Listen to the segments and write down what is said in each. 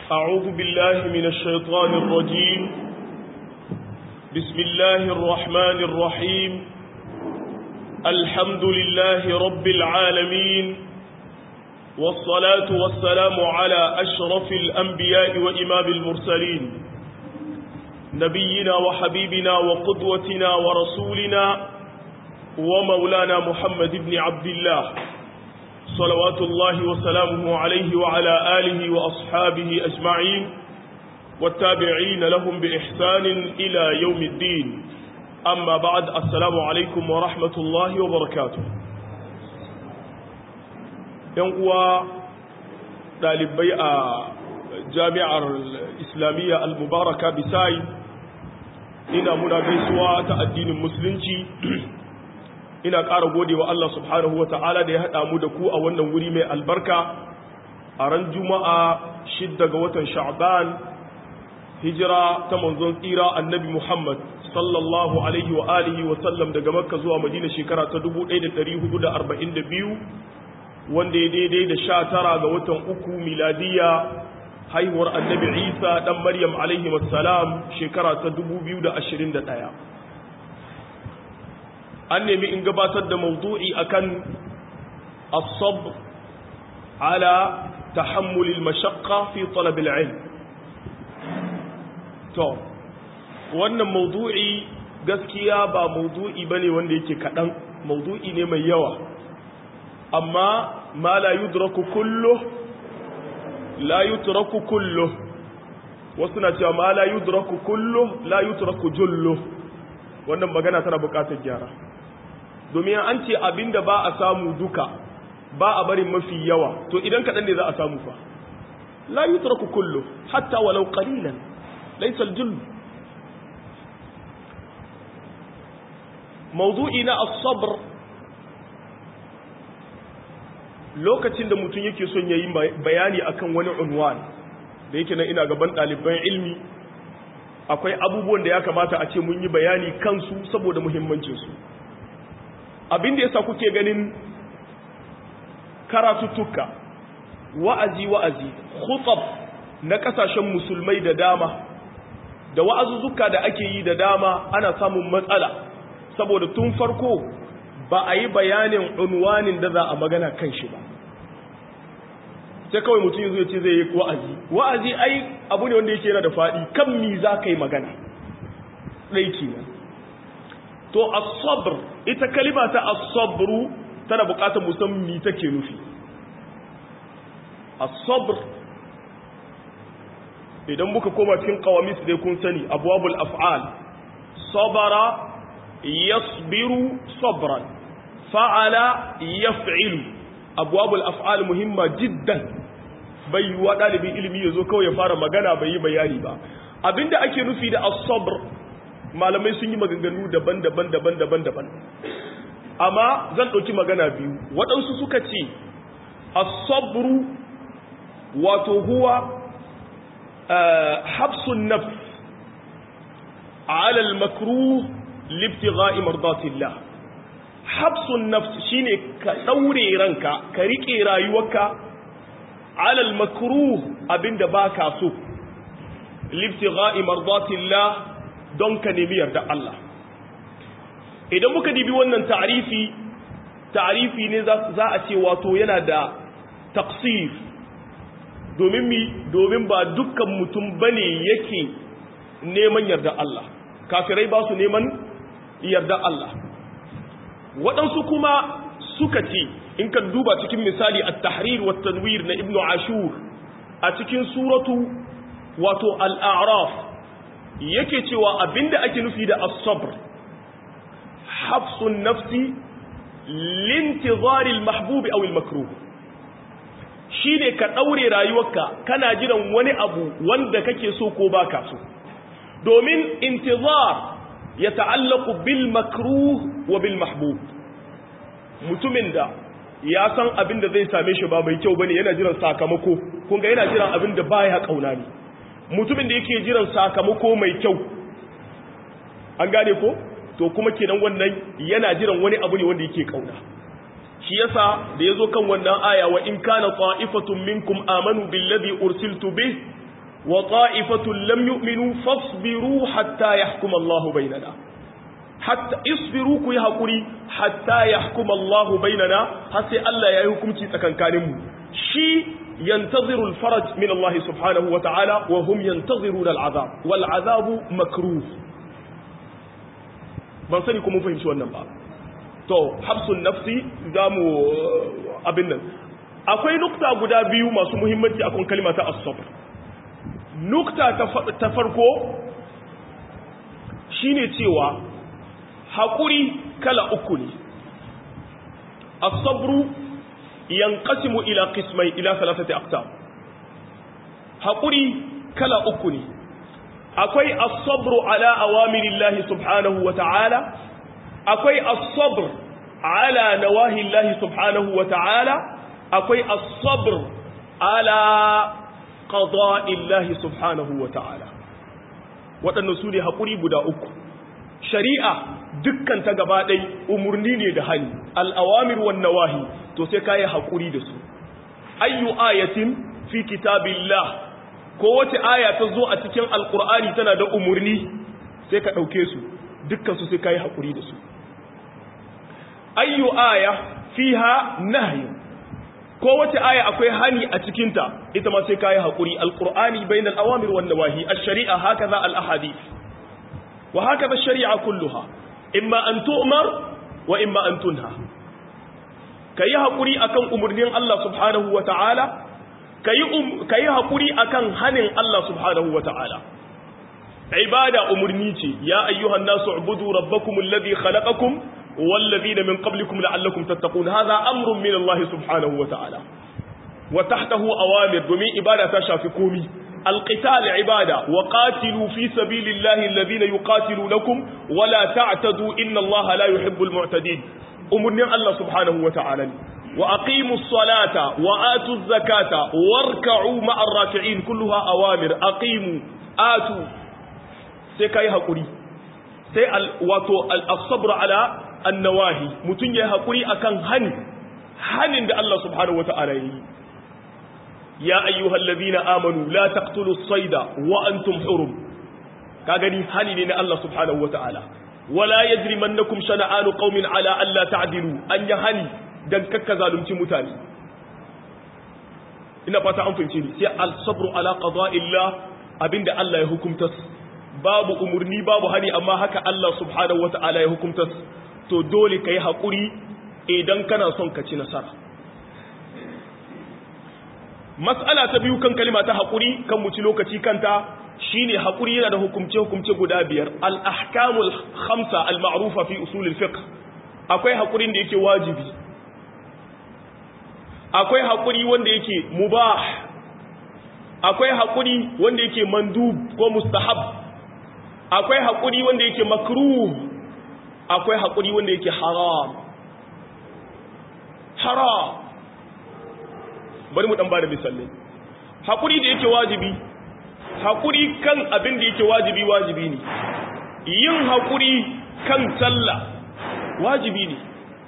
أعوذ بالله من الشيطان الرجيم بسم الله الرحمن الرحيم الحمد لله رب العالمين والصلاة والسلام على أشرف الأنبياء وإمام المرسلين نبينا وحبيبنا وقدوتنا ورسولنا ومولانا محمد بن عبد الله صلوات الله وسلامه عليه وعلى آله وأصحابه أجمعين والتابعين لهم بإحسان إلى يوم الدين أما بعد السلام عليكم ورحمة الله وبركاته ينقوى ɗalibai a jami'ar islamiyya al-mubaraka bisai ina muna gaisuwa ta addinin musulunci ina ƙara gode wa Allah subhanahu wa ta'ala da ya haɗa mu da ku a wannan wuri mai albarka a ran juma'a shidda ga watan sha'ban hijira ta manzon tsira annabi muhammad sallallahu alaihi wa alihi wa sallam daga makka zuwa madina shekara ta 1442 wanda ya daidai da sha tara ga watan uku miladiya haihuwar annabi isa ɗan maryam alaihi wasalam shekara ta 2021 an nemi in gabatar da mawdu'i akan asab ala tahammulil mashaqqa fi talab al-ilm to wannan mawdu'i gaskiya ba mawdu'i bane wanda yake kadan mawdu'i ne mai yawa amma ma la yudraku kullu la yutraku kullu wasu na cewa ma la yudraku kullu la yutraku jullu wannan magana tana bukatar gyara domin an ce abinda ba a samu duka ba a barin mafi yawa to idan kaɗan ne za a samu fa la yutraku kullu hatta walau qalilan laysa al-jull mawdu'i na as-sabr lokacin da mutum yake son yayi bayani akan wani unwan da yake nan ina gaban ɗaliban ilmi akwai abubuwan da ya kamata a ce mun yi bayani kansu saboda muhimmancinsu abin da yasa kuke ganin karatuttuka wa'azi wa'azi khutab na kasashen musulmai da dama da wa'azuzzuka da ake yi da dama ana samun matsala saboda tun farko ba a yi bayanin unwanin da za a magana kan shi ba sai kawai mutum yanzu ce zai yi wa'azi wa'azi ai abu ne wanda yake yana da faɗi kan mi za ka yi magana ɗaiki na to as-sabr ita kalima ta as-sabru tana buƙatar musamman mi take nufi as-sabr idan muka koma cikin qawamis dai kun sani abwabul af'al sabara yasbiru sabran fa'ala yaf'ilu abwabul af'al muhimma jiddan bai wa dalibin ilimi yazo kawai ya fara magana bai yi bayani ba abinda ake nufi da as-sabr malamai sun yi maganganu daban-daban daban-daban daban amma zan ɗauki magana biyu waɗansu suka ce as-sabru wato huwa habsun nafs ala al-makruh libtigha'i mardatillah habsun nafs shine ka daure ranka ka rike rayuwarka ala al-makruh abinda baka so libtigha'i mardatillah don ka nemi yarda Allah idan muka dibi wannan ta'rifi ta'rifi ne za a ce wato yana da taqsir domin mi domin ba dukkan mutum bane yake neman yarda Allah kafirai ba su neman yarda Allah waɗansu kuma suka ce in ka duba cikin misali at-tahrir wa tanwir na ibnu ashur a cikin suratu wato al-a'raf yake cewa abinda ake nufi da as-sabr hafsun nafsi lintizari al-mahbub aw al-makruh shine ka daure rayuwarka kana jiran wani abu wanda kake so ko baka so domin intizar ya ta'allaqu bil makruh wa bil mahbub mutumin da ya san abin da zai same shi ba mai kyau bane yana jiran sakamako kun ga yana jiran abin da baya kauna ne mutumin da yake jiran sakamako mai kyau an gane ko to kuma kenan wannan yana jiran wani abu ne wanda yake kauna shi yasa da yazo kan wannan aya wa in kana ta'ifatun minkum amanu billadhi ursiltu bih wa ta'ifatun lam yu'minu fasbiru hatta yahkuma Allahu bainana hatta isbiru ku yi hakuri hatta yahkuma Allahu bainana har sai Allah ya yi hukunci tsakankanin mu shi yantaziru al-faraj min Allah subhanahu wa ta'ala wa hum yantaziruna al-azab wal azabu makruh ban sani ko mun fahimci wannan ba to habsun nafsi zamu abin nan akwai nukta guda biyu masu muhimmanci akan kalma ta as-sabr nukta ta farko shine cewa haƙuri kala uku ne as-sabru yanqasimu ila qismai ila thalathati aqsam haƙuri kala uku ne akwai as-sabru ala awamirillahi subhanahu wa ta'ala akwai as-sabr ala nawahillahi subhanahu wa ta'ala akwai as-sabr ala qada'illahi subhanahu wa ta'ala waɗannan su ne haƙuri guda uku shari'a dukkan ta gaba ɗai umarni ne da hali al'awamir wan nawahi to sai ka yi haƙuri da su ayyu ayatin fi kitabillah ko wace aya ta zo a cikin alƙur'ani tana da umarni sai ka ɗauke su dukkan su sai ka yi haƙuri da su ayyu aya fiha nahyu ko wace aya akwai hani a cikinta ita ma sai kayi haƙuri alƙur'ani bain al-awamir wan nawahi ash-shari'a hakaza al-ahadith wa hakaza ash-shari'a kulluha imma an tu'mar wa imma an tunha kayi haƙuri akan umurnin Allah subhanahu wa ta'ala kayi um, kayi haƙuri akan hanin Allah subhanahu wa ta'ala ibada umurni ce ya ayyuhan nasu ubudu rabbakum alladhi khalaqakum والذين من قبلكم لعلكم تتقون هذا أمر من الله سبحانه وتعالى وتحته أوامر دمي إبادة شافكومي القتال عبادة وقاتلوا في سبيل الله الذين يقاتلونكم ولا تعتدوا إن الله لا يحب المعتدين أمرنا الله سبحانه وتعالى وأقيموا الصلاة وآتوا الزكاة واركعوا مع الراكعين كلها أوامر أقيموا آتوا سيكاي هقولي سي واتو الصبر على annawahi mutum ya haƙuri akan hani hanin da Allah subhanahu wata'ala yi ya ayyuhal ladina amanu la taqtulus sayda wa antum hurum ka gani hani ne na Allah subhanahu wata'ala wala yajrimannakum shana'anu qaumin ala alla ta'dilu an ya hani dan kakka zalunci mutane ina fata an fahimce ni sai al-sabru ala qada'illah abinda Allah ya hukumta babu umurni babu hani amma haka Allah subhanahu wata'ala ya hukumta to dole ka yi haƙuri idan kana son ka ci nasara matsala ta biyu kan kalima ta haƙuri kan muci lokaci kanta shine haƙuri yana da hukumce-hukumce guda biyar al-ahkamul khamsa al-ma'rufa fi usulul fiqh akwai haƙurin da yake wajibi akwai haƙuri wanda yake mubah akwai haƙuri wanda yake mandub ko mustahab akwai haƙuri wanda yake makruh akwai haƙuri wanda yake haram haram bari mu ɗan ba da misalai haƙuri da yake wajibi haƙuri kan abin da yake wajibi wajibi ne yin haƙuri kan sallah wajibi ne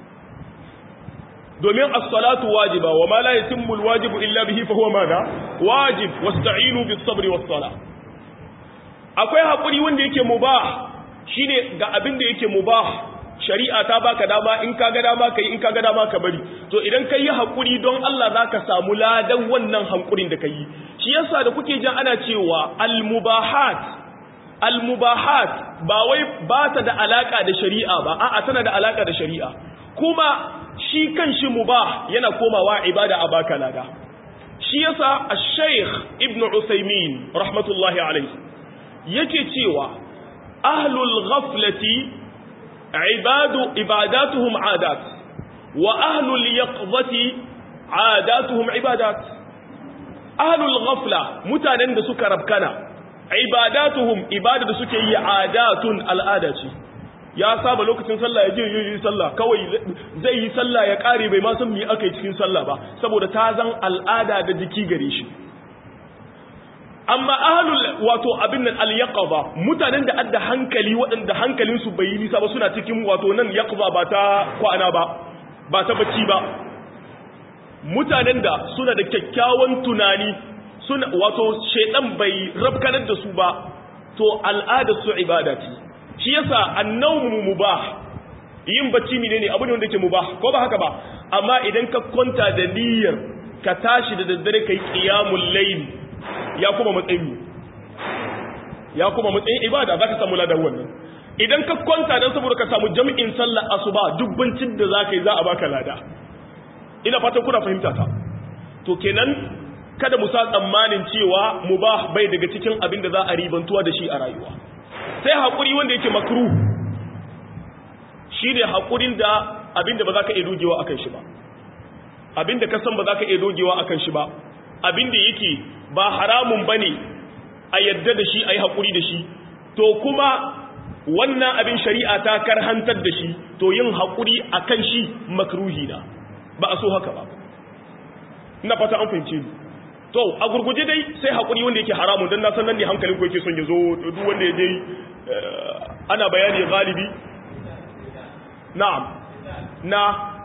domin as-salatu wajiba wa ma la yatimmu al-wajibu illa bihi fa huwa madha wajib wasta'inu bis-sabri was-salah akwai haƙuri wanda yake mubah shine ga abin da yake mubah shari'a ta baka dama in ka ga dama kai in ka ga dama ka bari to idan kai yi hakuri don Allah zaka samu ladan wannan hankurin da kai shi yasa da kuke jin ana cewa al-mubahat al-mubahat ba wai ba ta da alaka da shari'a ba a'a tana da alaka da shari'a kuma shi kanshi mubah yana komawa ibada a baka lada shi yasa ash-shaykh ibn usaymin rahmatullahi alayhi yake cewa ahlul ghaflati ibadu ibadatuhum adat wa ahlul yaqzati adatuhum ibadat ahlul ghafla mutanen da suka rabkana ibadatuhum ibada da suke yi adatun al'ada ce ya saba lokacin sallah ya je yi sallah kawai zai yi sallah ya kare bai ma san me aka yi cikin sallah ba saboda ta zan al'ada da jiki gare shi amma ahlul wato abin nan al-yaqza mutanen da adda hankali waɗanda hankalin su bai yi nisa ba suna cikin wato nan yaqza ba ta kwana ba ba ta bacci ba mutanen da suna da kyakkyawan tunani suna wato shedan bai rabkanar da su ba to al'adar su ibada ce shi yasa annawmu mubah yin bacci ne ne abu ne wanda yake mubah ko ba haka ba amma idan ka kwanta da niyyar ka tashi da daddare kai qiyamul layl ya kuma matsayin ya kuma matsayin ibada zaka samu ladan wannan idan ka kwanta dan saboda ka samu jami'in sallar asuba dubbancin da zaka yi za a baka lada ina fatan kuna fahimta ta to kenan kada mu sa tsammanin cewa mubah bai daga cikin abin da za a ribantuwa da shi a rayuwa sai haƙuri wanda yake makruh shi ne haƙurin da abin da ba za ka iya dogewa akan shi ba abin da ka san ba za ka iya dogewa akan shi ba abin da yake ba haramun ba ne a yadda da shi a yi haƙuri da shi to kuma wannan abin shari'a ta karhantar da shi to yin haƙuri akan shi makruhi na ba a so haka ba ina fata an fahimce ni to a gurguje dai sai haƙuri wanda yake haramun don na san nan ne hankalin ku yake son ya zo duk wanda ya dai ana bayani galibi na'am na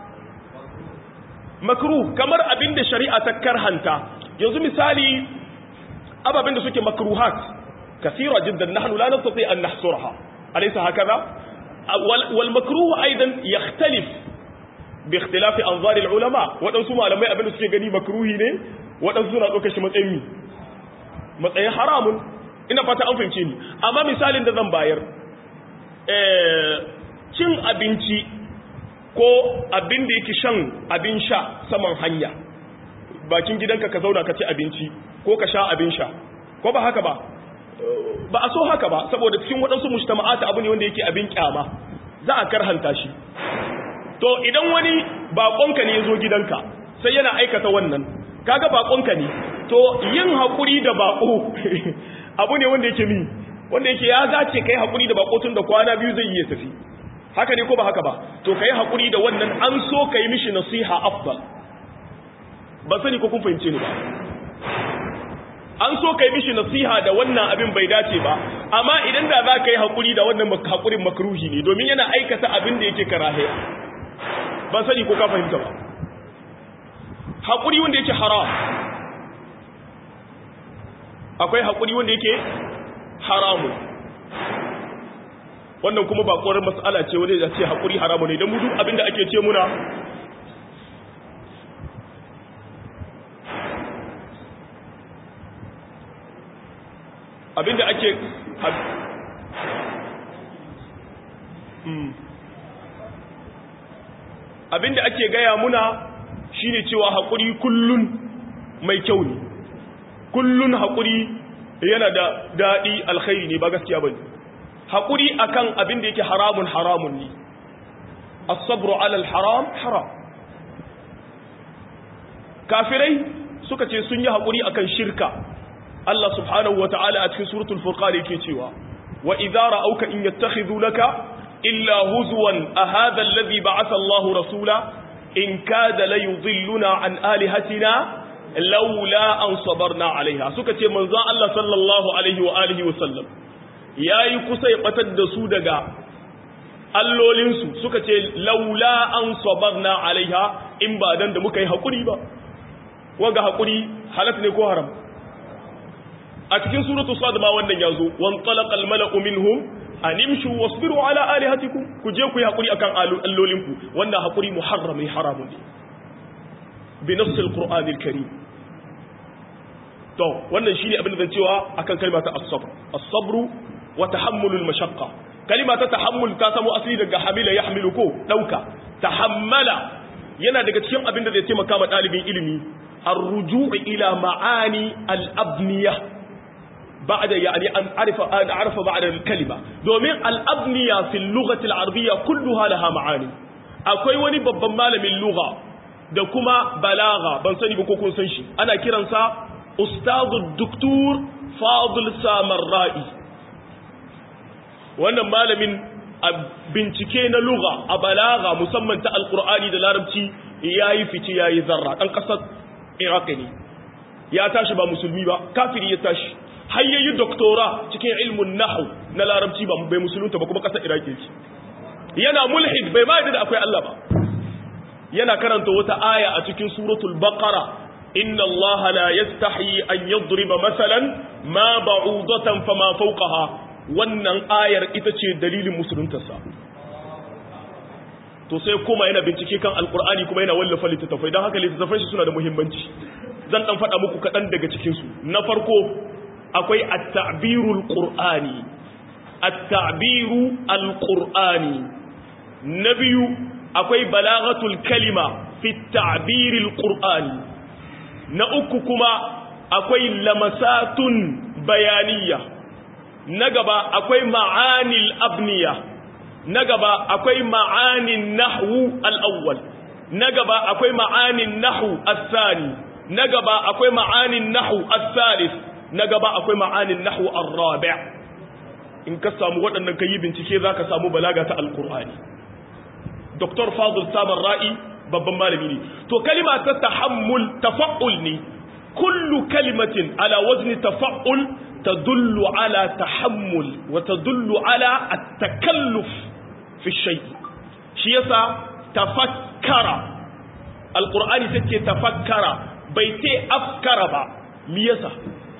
makruh kamar abin da shari'a ta karhanta yanzu misali ababen da suke makruhat kasira jiddan nahnu la nastati an nahsurha alaysa hakaza wal makruh aidan yakhtalif bi ikhtilaf anzar al ulama wadansu malamai abin da suke gani makruhi ne wadansu suna dauka shi matsayin matsayin haramun ina fata an fahimce ni amma misalin da zan bayar eh cin abinci ko abin da yake shan abin sha saman hanya bakin gidanka ka zauna ka ci abinci ko ka sha abin sha ko ba haka ba ba a so haka ba saboda cikin waɗansu mujtama'ata abu ne wanda yake abin kyama za a karhanta shi to idan wani bakonka ne ya zo gidanka sai yana aikata wannan kaga bakonka ne to yin haƙuri da bako abu ne wanda yake mi wanda yake ya zace kai haƙuri da bako tun da kwana biyu zai iya tafi haka ne ko ba haka ba to kai haƙuri da wannan an so kai mishi nasiha afdal ba sani ko kun fahimce ni ba an so kai mishi nasiha da wannan abin bai dace ba amma idan da za ka yi haƙuri da wannan haƙurin makruhi ne domin yana aikata abin da yake karahiya ban sani ko ka fahimta ba haƙuri wanda yake haram akwai haƙuri wanda yake haramu wannan kuma ba ƙorar mas'ala ce wanda ya ce haƙuri haramu ne don mudu abinda ake ce muna abinda ake abinda ake gaya muna shine cewa haƙuri kullun mai kyau ne kullun haƙuri yana da daɗi alkhairi ne ba gaskiya ba ne haƙuri akan abinda yake haramun haramun ne as-sabru alal haram haram kafirai suka ce sun yi haƙuri akan shirka Allah subhanahu wa ta'ala a cikin suratul furqan yake cewa wa idza ra'awka in yattakhidunaka illa huzwan a hadha alladhi ba'atha Allahu rasula in kada la yudhilluna an alihatina laula an sabarna alaiha suka ce manzon Allah sallallahu alaihi wa alihi wa sallam yayi kusa ya batar da su daga allolinsu suka ce laula an sabarna alaiha in ba dan da muka yi hakuri ba wanga hakuri halat ne ko haram a cikin suratu sad ma wannan yazo wan talaqa al mala'u minhum animshu wasbiru ala alihatikum ku je ku yi hakuri akan allolinku wannan hakuri muharrami haramun ne bi nafs al qur'an al karim to wannan shine abin da zan cewa akan kalma ta as-sabr as-sabru wa tahammul al mashaqqa kalima ta tahammul ta samu asali daga hamila yahmilu ko dauka tahammala yana daga cikin abin da zai taimaka ma dalibin ilimi الرجوع إلى معاني الأبنية بعد يعني أن أعرف أن أعرف بعد الكلمة دومين الأبنية في اللغة العربية كلها لها معاني أكوي وني babban malamin lugha da kuma balaga ban sani ba ko kun san shi ana kiransa ustadu doktor fadil samarra'i wannan malamin a bincike na lugha a balaga musamman ta alqur'ani da larabci yayi fice yayi zarra dan kasar iraki ne ya tashi ba musulmi ba kafiri ya tashi har yayi doktora cikin ilmun nahwu na larabci ba bai musulunta ba kuma kasar iraki ce yana mulhid bai ma da akwai Allah ba yana karanta wata aya a cikin suratul baqara inna Allah la yastahi an yadriba masalan ma ba'udatan fama fawqaha wannan ayar ita ce dalilin musuluntarsa to sai kuma yana bincike kan alkur'ani kuma yana wallafa littattafai don haka littattafai shi suna da muhimmanci zan dan faɗa muku kaɗan daga cikinsu na farko akwai at-ta'birul qur'ani at-ta'biru al-qur'ani na biyu akwai balaghatul kalima fi at-ta'biril qur'ani na uku kuma akwai lamasatun bayaniya na gaba akwai ma'anil abniya na gaba akwai ma'anin nahwu al-awwal na gaba akwai ma'anin nahwu al-thani na gaba akwai ma'anin nahwu al-thalith na gaba akwai ma'anin nahwu ar-rabi' in ka samu waɗannan kai bincike zaka samu balaga ta al-qur'ani dr fadil sabar ra'i babban malami ne to kalima ta tahammul tafa'ul ne kullu kalimatin ala wazni tafa'ul tadullu ala tahammul wa tadullu ala at-takalluf fi shay shi yasa tafakkara alqur'ani take tafakkara bai ce afkara ba me yasa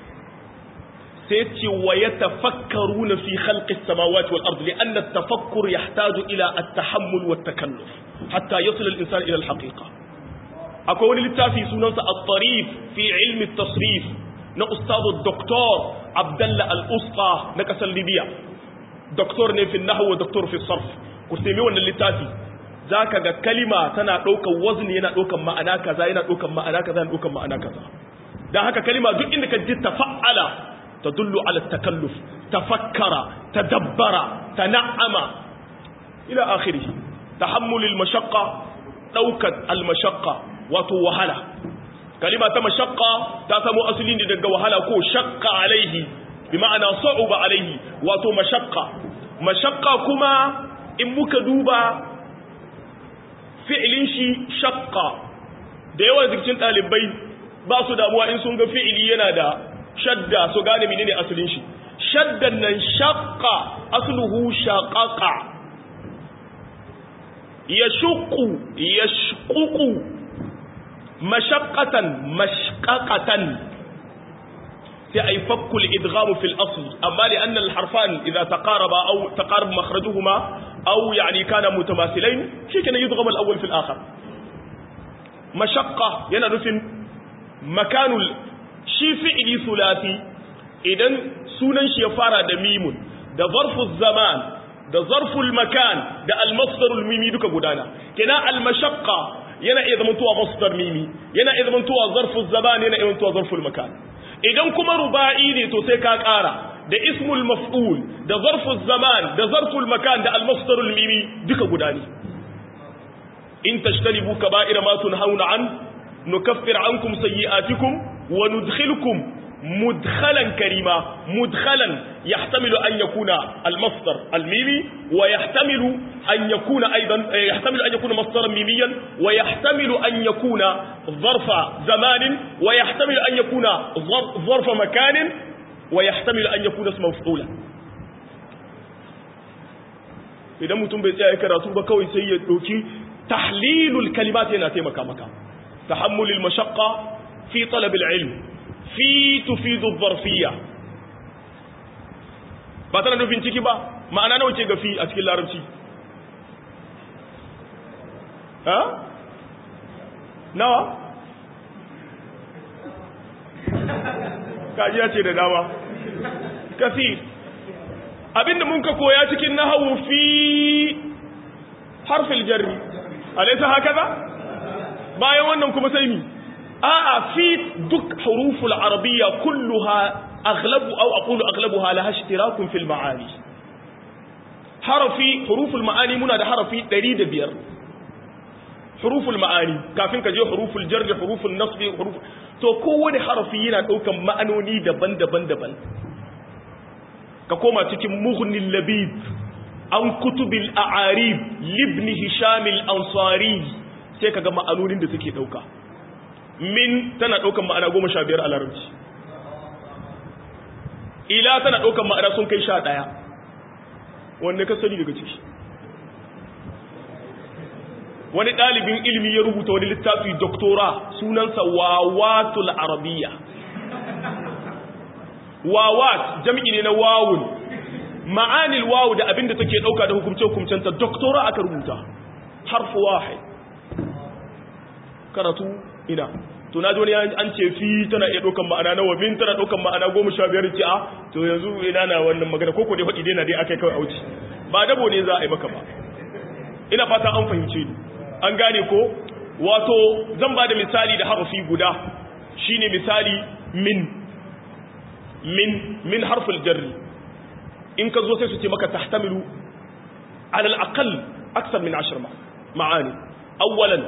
sai ce wa yatafakkaruna fi khalqi as-samawati wal ardi li'anna at-tafakkur yahtaju ila at-tahammul wa at-takalluf hatta yasil al-insan ila al-haqiqa akwai wani littafi sunansa at-tarif fi ilmi at-tasrif na ustadu doktor abdallah al-usqa na kasar libya doktor ne fi nahwu wa doktor fi sarf ku sai wannan littafi zaka ga kalima tana daukar wazni yana daukar ma'ana kaza yana daukar ma'ana kaza yana daukar ma'ana kaza dan haka kalima duk inda ka ji tafa'ala tadullu ala takalluf tafakkara tadabbara tana'ama ila akhirih tahammul al-mashaqqa daukar al-mashaqqa wato wahala kalima ta mashaqqa ta samu asali ne daga wahala ko shaqqa alaihi bi ma'ana sa'uba alaihi wato mashaqqa mashaqqa kuma in muka duba fi'ilin shi shaqqa da yawan zikin dalibai ba su damuwa in sun ga fi'ili yana da shadda su gane menene asalin shi shaddan nan shaqqa asluhu shaqaqa yashqu yashququ مشقة مشققة في أي فك الإدغام في الأصل أما لأن الحرفان إذا تقاربا أو تقارب مخرجهما أو يعني كان متماثلين شيء كان يدغم الأول في الآخر مشقة ينرف مكان شي فعلي ثلاثي إذن سنن شيفارة دميم ده ظرف الزمان ده ظرف المكان ده المصدر الميمي دوك قدانا كنا المشقة yana iya zamantowa masdar mimi yana iya zamantowa zarful zaman yana iya zamantowa zarful makan idan kuma ruba'i ne to sai ka ƙara da ismul maf'ul da zarful zaman da zarful makan da al-masdarul mimi duka guda ne in tashtanibu kaba'ira ma tunhauna an nukaffir ankum sayyi'atikum wa nudkhilkum مدخلا كريما مدخلا يحتمل أن يكون المصدر الميمي ويحتمل أن يكون أيضا يحتمل أن يكون مصدرا ميميا ويحتمل أن يكون ظرف زمان ويحتمل أن يكون ظرف مكان ويحتمل أن يكون اسم مفعولا idan mutum bai tsaya karatu ba kawai sai ya doki tahlilul kalimat yana taimaka maka tahammulul mashaqqa fi talab al-ilm fi tufidu zarfiya ba tana nufin ciki ba ma'ana nawa ce ga fi a cikin larabci ha nawa kajiya ce da dama kasi abinda mun ka koya cikin nahawu fi harfil jarri alaisa haka ba bayan wannan kuma sai mi a'a fi duk huruful arabiyya kulluha aghlabu aw aqulu aghlabuha laha ishtirakun fil ma'ani harafi huruful ma'ani muna da harafi 105 huruful ma'ani kafin ka je huruful jar da huruful nasb huruf to kowane harafi yana daukan ma'anoni daban-daban daban ka koma cikin mughnil labib an kutubil a'arib libni hisham al-ansari sai kaga ma'anonin da suke dauka min tana ɗaukan ma'ana goma sha biyar a larabci ila tana ɗaukan ma'ana sun kai sha ɗaya wanda ka sani daga ciki wani ɗalibin ilimi ya rubuta wani littafi doktora sunansa wawatul arabiya wawat jam'i ne na wawun ma'anil wawu da abinda take ɗauka da hukumce-hukumcenta doktora aka rubuta harfu wahai karatu ina to na wani an ce fi tana iya ɗaukan ma'ana nawa min tana ɗaukan ma'ana goma sha biyar ce a to yanzu ina na wannan magana ko ko dai faɗi dai na dai aka kawai auci ba dabo ne za a yi maka ba ina fata an fahimce ni an gane ko wato zan ba da misali da harafi guda shine misali min min min harful jarri in ka zo sai su ce maka tahtamilu ala al-aqall akthar min 10 ma'ani awwalan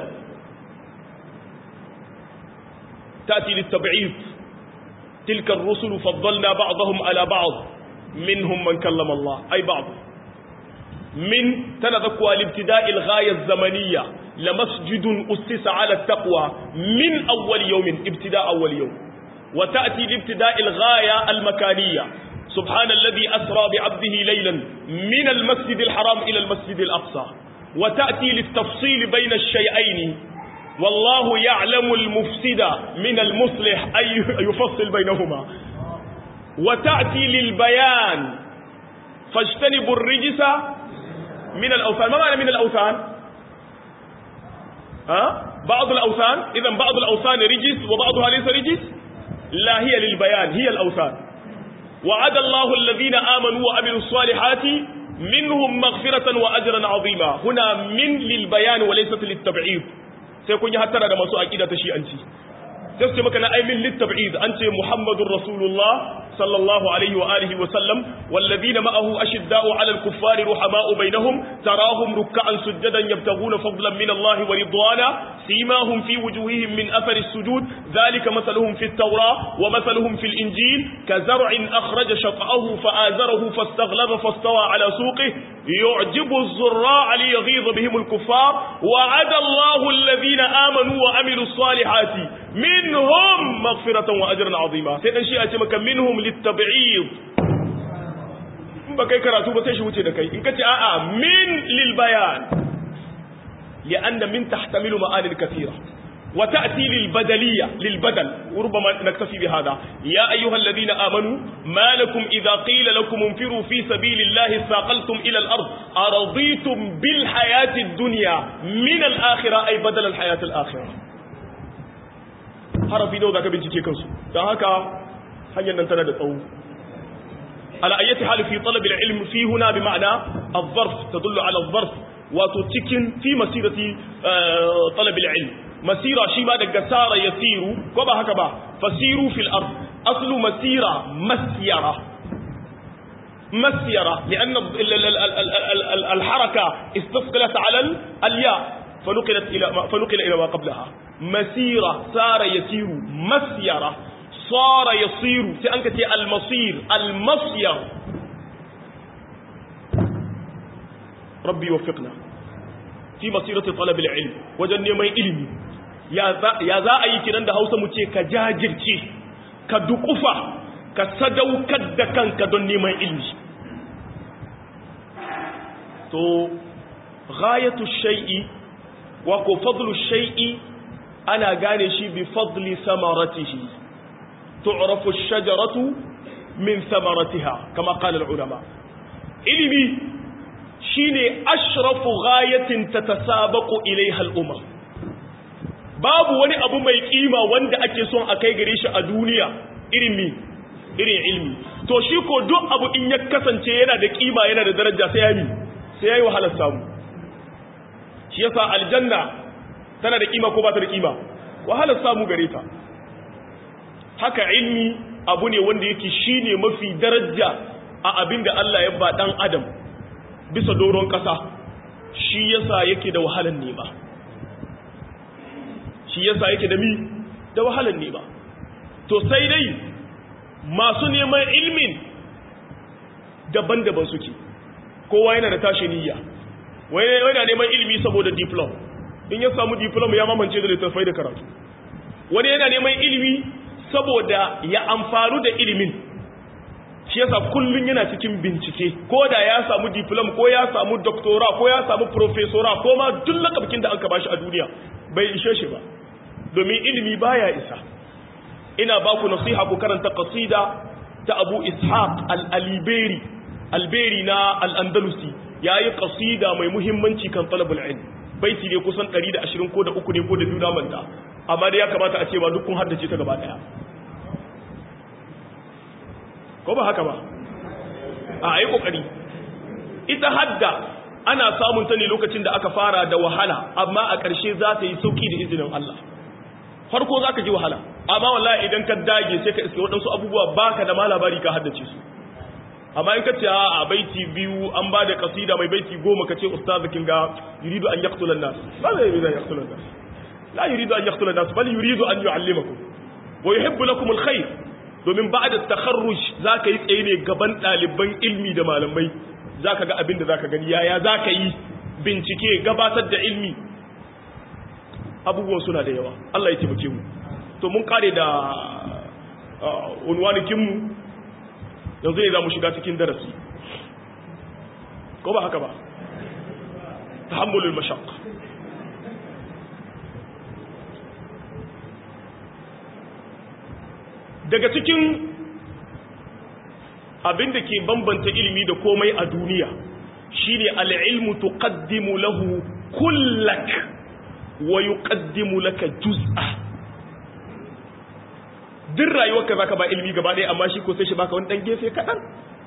تأتي للتبعيض تلك الرسل فضلنا بعضهم على بعض منهم من كلم الله أي بعض من تنذكوا لابتداء الغاية الزمنية لمسجد أسس على التقوى من أول يوم ابتداء أول يوم وتأتي لابتداء الغاية المكانية سبحان الذي أسرى بعبده ليلا من المسجد الحرام إلى المسجد الأقصى وتأتي للتفصيل بين الشيئين والله يعلم المفسد من المصلح أي يفصل بينهما وتأتي للبيان فاجتنبوا الرجس من الأوثان ما معنى من الأوثان ها؟ بعض الأوثان إذا بعض الأوثان رجس وبعضها ليس رجس لا هي للبيان هي الأوثان وعد الله الذين آمنوا وعملوا الصالحات منهم مغفرة وأجرا عظيما هنا من للبيان وليست للتبعيض sai kun yi hattara da masu aqida ta shi'anci sai su ce maka na aimin littab'id an ce muhammadur rasulullah sallallahu alaihi wa alihi wa sallam walladhina ma'ahu ashidda'u 'alal kuffari ruhama'u bainahum tarahum ruk'an sujadan yabtaghuna fadlan min Allah wa ridwana simahum fi wujuhihim min athari as-sujud dhalika mathaluhum fi at-taurah wa mathaluhum fi al-injil kazar'in akhraja shat'ahu fa'azarahu fastaghlaba fastawa 'ala suqihi yu'jibu az-zurra'a liyghidha bihim al-kuffar wa'ada Allahu alladhina amanu wa 'amilus salihati minhum maghfiratan wa ajran 'azima sai dan shi a ce maka minhum lit-tab'id in ba kai karatu ba sai shi wuce da kai in kace a'a min lil bayan li'anna min tahtamilu ma'ani kathira وتأتي للبدلية للبدل وربما نكتفي بهذا يا أيها الذين آمنوا ما لكم إذا قيل لكم انفروا في سبيل الله ساقلتم إلى الأرض أرضيتم بالحياة الدنيا من الآخرة أي بدل الحياة الآخرة harafi nawa zaka bincike kansu don haka hanyar nan tana da tsawo ala ayyati hal fi talab al-ilm fi huna bi ma'na al-zarf tadullu ala al-zarf wato cikin fi masirati talab al-ilm masira shi ba daga sara yasiru ko ba haka ba fasiru fil ard aslu masira masyara مسيرة لأن الحركة استثقلت على الياء فنقلت إلى فنقل إلى ما قبلها مسيرة صار يسير مسيرة صار يصير سأنك المصير المصير ربي يوفقنا في مسيرة طلب العلم وجن mai ilimi ya za a yi kiran da hausa mu ce ka jajirce ka dukufa ka sadaukar da kanka don neman ilimi to ghayatu shay'i wa ko fadlu shay'i ana gane shi bi fadli samaratihi tu'rafu ash-shajaratu min samaratiha kama qala al-ulama ilimi shine ashrafu ghayatin tatasabaqu ilayha al-umam babu wani abu mai kima wanda ake son a kai gare shi a duniya irin mi irin ilmi to shi ko duk abu in ya kasance yana da kima yana da daraja sai ya mi sai yayi wahalar samu shi yasa aljanna tana da kima ko ba ta da kima wahalar samu gare ta haka ilmi abu ne wanda yake shine mafi daraja a abin da Allah ya ba dan adam bisa doron kasa shi yasa yake da wahalar nema shi yasa yake da mi da wahalar nema to sai dai masu neman ilmin daban-daban suke kowa yana da tashi niyya wani yana neman ilmi saboda diplom in ya samu diplom ya mamance da littattafai da karatu wani yana neman ilmi saboda ya amfaru da ilimin shi yasa kullun yana cikin bincike ko da ya samu diploma ko ya samu doctora ko ya samu professora ko ma duk lakabkin da aka bashi a duniya bai ishe shi ba domin ilimi baya isa ina ba ku nasiha ku karanta qasida ta Abu Ishaq al-Aliberi alberi na al-Andalusi yayi qasida mai muhimmanci kan talabul ilm baiti ne kusan 120 ko da uku ne ko da biyu na manta amma dai ya kamata a ce ba duk kun haddace ta gaba daya ko ba haka ba a yi kokari ita hadda ana samun ta ne lokacin da aka fara da wahala amma a ƙarshe za ta yi sauki da izinin Allah farko za ka ji wahala amma wallahi idan ka dage sai ka iske waɗansu abubuwa baka da ma labari ka haddace su amma in ka ce a baiti biyu an ba da kasida mai baiti goma ka ce ustazu kin ga yuridu an yaqtula nas ba zai yuridu an yaqtula nas la yuridu an yaqtula nas bal yuridu an yu'allimakum wa yuhibbu lakum alkhair domin ba'da takharruj zaka yi tsaye ne gaban ɗaliban ilmi da malamai zaka ga abin da zaka gani yaya zaka yi bincike gabatar da ilmi abubuwan suna da yawa Allah ya taimake mu to mun kare da unwanikin mu yanzu ne za mu shiga cikin darasi ko ba haka ba tahammulul mashaq daga cikin abin da ke bambanta ilimi da komai a duniya shine al'ilmu tuqaddimu lahu kullak wa yuqaddimu laka juz'a duk rayuwarka zaka ba ilimi gaba ɗaya amma shi ko sai shi baka wani dan gefe kaɗan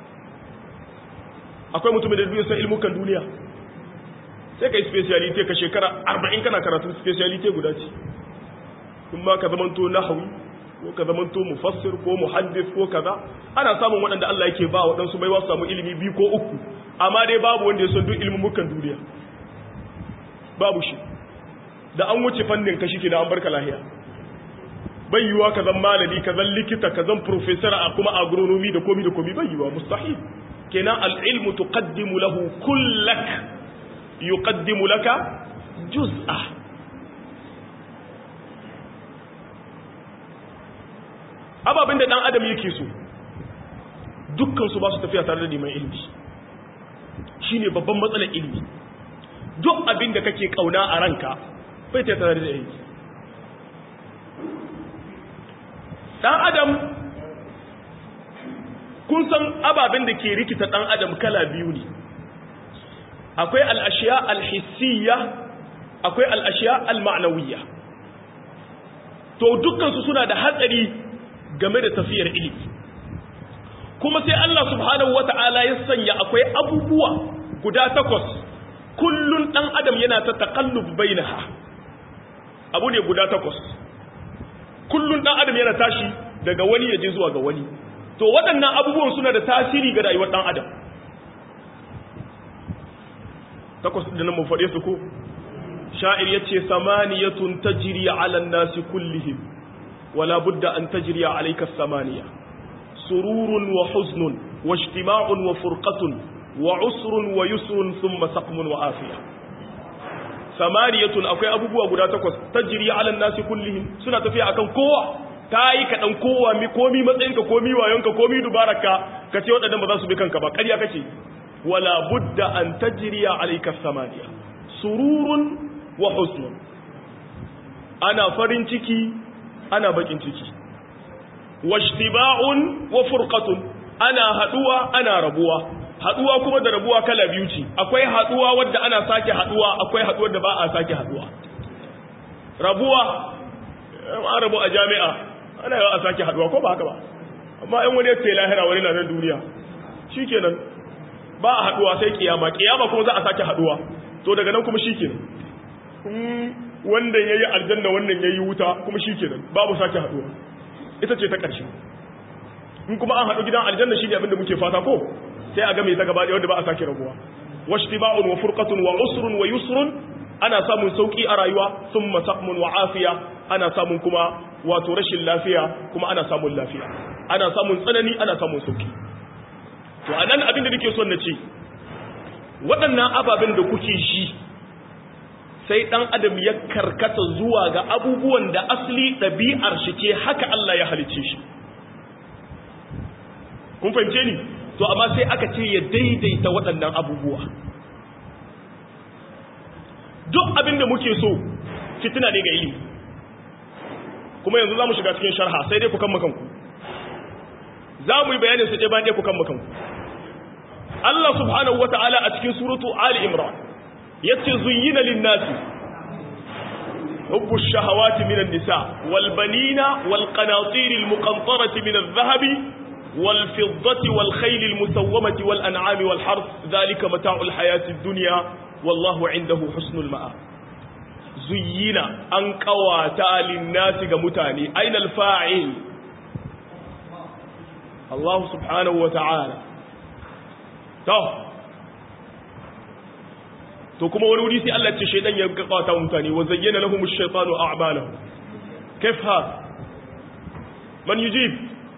akwai mutumin da duniya san ilmukan duniya sai ka yi speciality ka shekara 40 kana karatu speciality guda ce in ma ka zamanto nahawi ko ka zamanto mufassir ko muhaddis ko kaza ana samun waɗanda Allah yake ba waɗansu bai wasu samu ilimi biyu ko uku amma dai babu wanda ya san duk ilmukan duniya babu shi da an wuce fannin ka shi da an barka lahiya bai yiwa ka zan malami ka zan likita ka zan professor a kuma agronomy da komi da komi bai yiwa mustahil kenan al-ilmu tuqaddimu lahu kullak yuqaddimu laka juz'a ababin da dan adam yake so dukkan su ba su tafiya tare da neman ilimi shine babban matsalar ilimi duk abin da kake kauna a ranka bai ta tare da ilimi dan adam kun san ababen da ke rikita dan adam kala biyu ne akwai al'ashiya alhissiyya akwai al'ashiya al-ma'nawiyya to dukkansu suna da hatsari game da tafiyar ilimi kuma sai Allah subhanahu wata'ala ya sanya akwai abubuwa guda takwas kullun dan adam yana ta taqallub bainaha abu ne guda takwas kullun dan adam yana tashi daga wani yaje zuwa ga wani to waɗannan abubuwan suna da tasiri ga rayuwar dan adam takwas da nan mun faɗe su ko sha'ir yace samaniyatun tajri 'ala an-nasi kullihim wala budda an tajri 'alayka as-samaniya sururun wa huznun wa ijtima'un wa furqatun wa usrun wa yusrun thumma saqmun wa afiya samaniyatun akwai abubuwa guda takwas tajri 'ala an-nasi kullihim suna tafiya akan kowa kai ka dan kowa mi komi matsayinka komi wayonka komi dubaraka kace wadannan ba za su bi kanka ba ƙarya kace wala budda an tajriya alayka samaniya sururun wa husnun ana farin ciki ana bakin ciki washtiba'un wa furqatun ana haduwa ana rabuwa haduwa kuma da rabuwa kala biyu ce akwai haduwa wadda ana sake haduwa akwai haduwar da ba a sake haduwa rabuwa an rabu a jami'a ana yawa a sake haduwa ko ba haka ba amma yan wani ya ce lahira wani na nan duniya shikenan ba a haduwa sai kiyama kiyama kuma za a sake haduwa to daga nan kuma shikenan wanda yayi aljanna wannan yayi wuta kuma shikenan babu sake haduwa ita ce ta ƙarshe in kuma an haɗu gidan aljanna shi ne abinda muke fata ko sai a game ta gaba ɗaya wanda ba a sake rabuwa washtiba'un wa furqatun wa usrun wa yusrun ana samun sauki a rayuwa thumma saqmun wa afiya ana samun kuma wato rashin lafiya kuma ana samun lafiya ana samun tsanani ana samun sauki to anan abin da nake son na ce waɗannan ababen da kuke shi sai ɗan adam ya karkata zuwa ga abubuwan da asali ɗabi'ar shi ce haka Allah ya halice shi kun fahimce ni to amma sai aka ce ya daidaita waɗannan abubuwa duk abin da muke so fitina ne ga ilimi kuma yanzu za mu shiga cikin sharha sai dai ku kan makanku za mu yi bayanin su ɗaya bayan ɗaya ku kan makanku Allah subhanahu wata'ala a cikin suratu Ali Imran yace zuyyina lin-nasi hubbu shahawati minan nisa wal banina wal qanatir al muqantarati min adh-dhahabi wal fiddati wal khayl al musawwamati wal an'ami wal harth dhalika mata'u al hayati ad-dunya wallahu 'indahu husnul ma'a zuyyina an qawata lin-nasi ga mutane aina al-fa'il Allah subhanahu wata'ala to to kuma wani wuri sai Allah ce shaydan ya kawata mutane wa zayyana lahum ash-shaytanu a'malahum kayf ha man yujib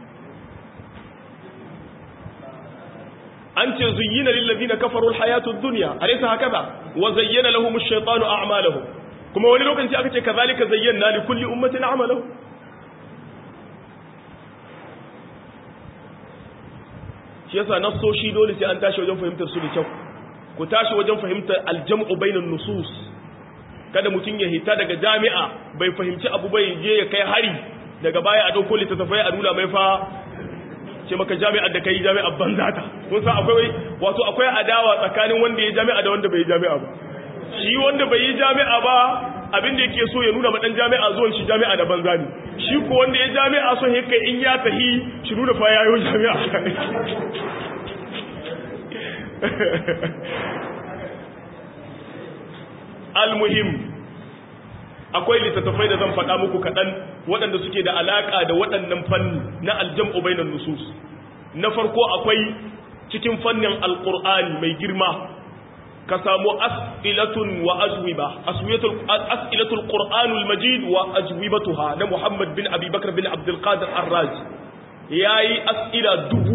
an ce zuyyina lil ladina kafaru al-hayatu ad-dunya alaysa hakaza wa zayyana lahum ash-shaytanu a'malahum kuma wani lokaci aka ce kazalika zayyana li kulli ummatin a'malahum shi yasa nassoshi dole sai an tashi wajen fahimtar su da kyau ku tashi wajen fahimtar aljam'u bainan nusus kada mutum ya hita daga jami'a bai fahimci abu bai je ya kai hari daga baya a dauko littattafai a nuna mai fa ce maka jami'ar da kai jami'ar banza ta kun san akwai wato akwai adawa tsakanin wanda ya jami'a da wanda bai yi jami'a ba shi wanda bai yi jami'a ba abin da yake so ya nuna ma dan jami'a zuwan shi jami'a da banza ne shi ko wanda ya jami'a so yake in ya tahi shi nuna fa yayo jami'a almuhim akwai littattafai da zan faɗa muku kaɗan waɗanda suke da alaƙa da waɗannan fanni na aljam'u bainan nusus na farko akwai cikin fannin alƙur'ani mai girma ka samu as'ilatun wa ajwiba as'ilatul qur'anul majid wa ajwibatuha na muhammad bin abubakar bin abdul qadir ar-raj yayi as'ila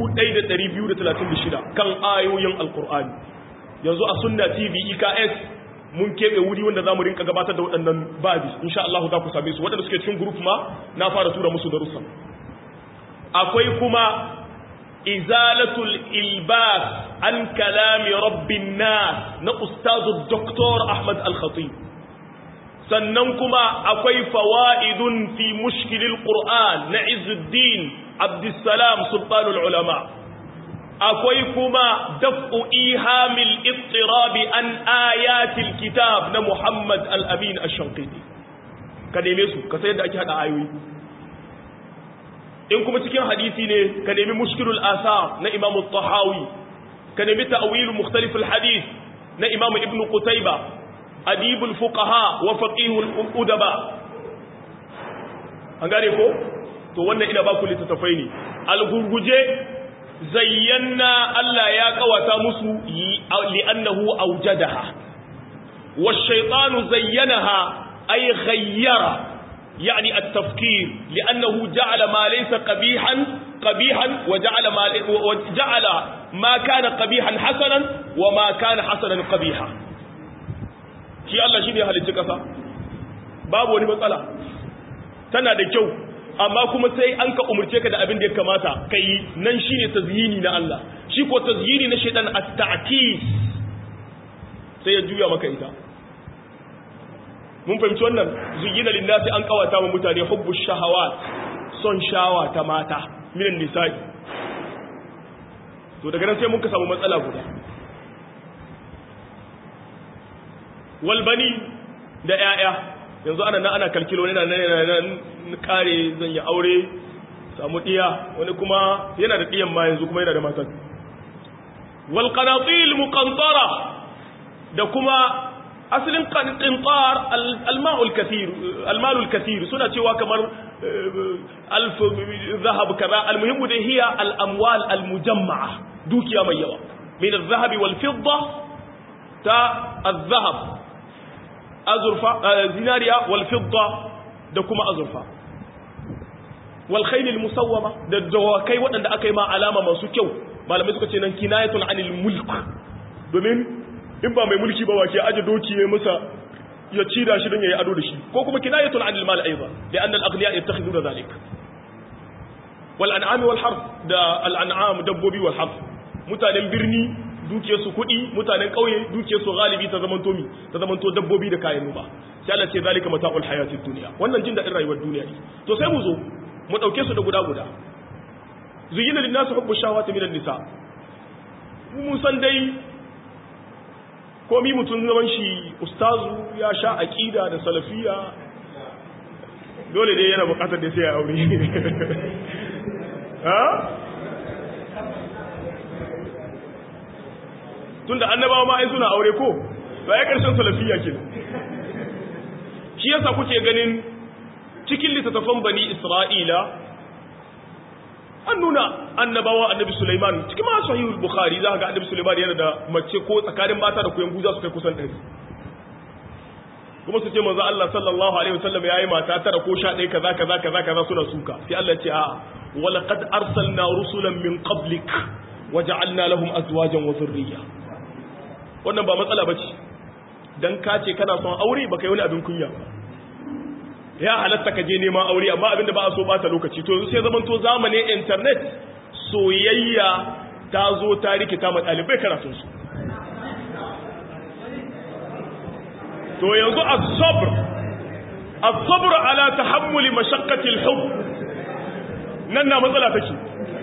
1236 kan ayoyin alqur'ani yanzu a sunna tv eks mun keɓe wuri wanda za mu rinka gabatar da waɗannan babi insha Allah za ku same su waɗanda suke cikin group ma na fara tura musu darussa akwai kuma izalatul ilbas an kalami rabbin nas na ustazu doktor Ahmad Al-Khatib sannan kuma akwai fawaidun fi mushkilil Qur'an na Izzuddin Abdussalam Sultanul Ulama akwai kuma daf'u ihamil ittirabi an ayatil kitab na Muhammad al-Amin ash-Shanqiti ka neme su ka sayar da ake hada ayoyi in kuma cikin hadisi ne ka nemi mushkilul asar na Imam al-Tahawi ka nemi ta'wil mukhtalif al-hadith na Imam Ibn Qutayba adib al-fuqaha wa faqih al-udaba an gane ko to wannan ina ba ku littattafai ne al-gurguje zayyana Allah ya kawata musu li'annahu awjadaha wash-shaytanu zayyanaha ay ghayyara yani at-tafkir li'annahu ja'ala ma laysa qabihan qabihan wa ja'ala ma wa ja'ala ma kana qabihan hasanan wa ma kana hasanan qabiha shi Allah shi ne halicci kasa babu wani matsala tana da kyau amma kuma sai an ka umurce ka da abin da ya kamata ka yi nan shi ne tazyini na Allah shi ko tazyini na shaidan a ta'kis sai ya juya maka ita mun fahimci wannan zuyina linnasi an kawata wa mutane hubbu shahawat son shawa ta mata minan nisa'i to daga nan sai mun ka samu matsala guda walbani da 'ya'ya yanzu ana nan ana kalkilo yana nan kare zan yi aure samu diya wani kuma yana da diyan ma yanzu kuma yana da matan wal qanatil muqantara da kuma asalin qintar al ma'ul kathir al malul kathir suna cewa kamar alf zahab kaza al muhim da hiya al amwal al mujamma'a dukiya mai yawa min al zahab wal fidda ta al zahab azurfa zinariya wal fidda da kuma azurfa wal khayl al musawwama da dawakai waɗanda aka yi ma alama masu kyau malamai suka ce nan kinayatun anil mulk domin in ba mai mulki ba wake aje doki ya masa ya ci da shi don yayi ado da shi ko kuma kinayatun anil mal aidan da annal aghniya yattakhiduna zalik wal an'ami wal harf da al an'am dabbobi wal harf mutanen birni duke su kuɗi mutanen ƙauye duke su galibi ta zamanto mi ta zamanto dabbobi da kayan noma sai Allah ce zalika mata'ul hayatid dunya wannan jin dadin rayuwar duniya ne to sai mu zo mu dauke su da guda guda zuyina lin nas hubbu shahawati minan nisa mun san dai komi mutum zaman shi ustazu ya sha aqida da salafiya dole dai yana bukatar da sai ya aure ha tunda annabawa ma ai suna aure ko ba ya karshen salafiya ke shi yasa kuke ganin cikin littattafan bani isra'ila an nuna annabawa annabi Sulaiman cikin ma sahihul bukhari za ga annabi Sulaiman yana da mace ko tsakanin mata da kuyan guza su kai kusan ɗari kuma su ce manzo Allah sallallahu alaihi wasallam yayi mata tara ko sha ɗaya kaza kaza kaza kaza suna suka sai Allah ya ce a walaqad arsalna rusulan min qablik waja'alna lahum azwajan wa dhurriyya wannan ba matsala bace dan ka ce kana son aure baka yi wani abin kunya ba ya halatta ka je neman aure amma abinda ba a so bata lokaci to sai zaman to zamanin internet soyayya ta zo ta rikita ma ɗalibai karatun su to yanzu as-sabr as-sabr ala tahammuli mashaqqati al-hubb nan na matsala take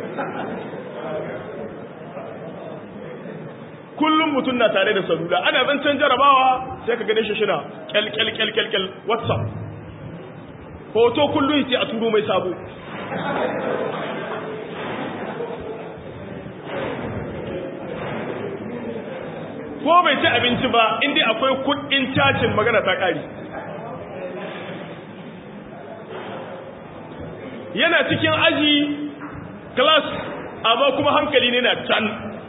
kullum mutum na tare da salula ana zancen jarabawa sai ka gane shi shina kyal kyal kyal kyal kyal whatsapp hoto kullum yace a turo mai sabo ko bai ci abinci ba inda akwai kudin cacin magana ta kari yana cikin aji class amma kuma hankali ne na can